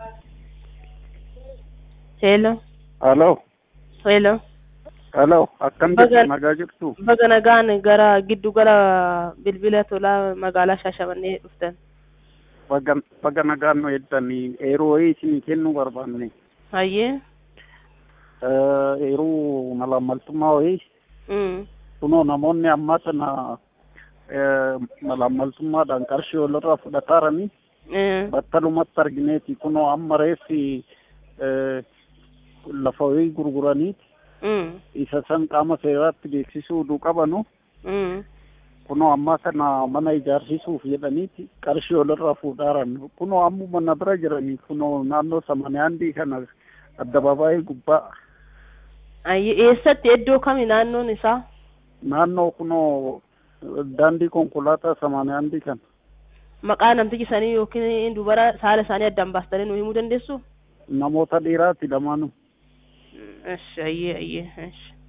Hello. Hello. Hello. Hello. Akkam Baga- jirtu nagaa jirtu? Baga nagaan gara giddu gala bilbila tolaa magaalaa Shaashamannee dhuftan. Baga baga nagaan nu eeddanii eeroo wayii isinii kennuu barbaanne. Hayyee. Eh, Eeruu malaammaltummaa wayii Mm. kunoo namoonni ammaa tana eh, malaammaltummaadhaan qarshii walirraa fudhataaranii Eh. battalumatti argineeti kunoo amma reeffi eh, lafa wayii gurguraniiti Mm. isa san qaama seeraatti beeksisuu uduu qabanu Mm. kunoo ammaa kana mana ijaarsisuuf jedhaniiti qarshii walirraa fuudhaaran kunoo ammuma na bira jiranii kunoo naannoo samaniyaandii kana addabaabaayii gubbaa Hayyee eessatti iddoo kami naannoon isaa? naannoo kunoo daandii konkolaataa samaniyaandii kana Maqaa namtichi sanii yookiin dubara saala isaanii addaan baastanii nu himuu dandeessu? namoota dhiiraati lamaanuu Mm, Esh, hayyee hayyee. Esh.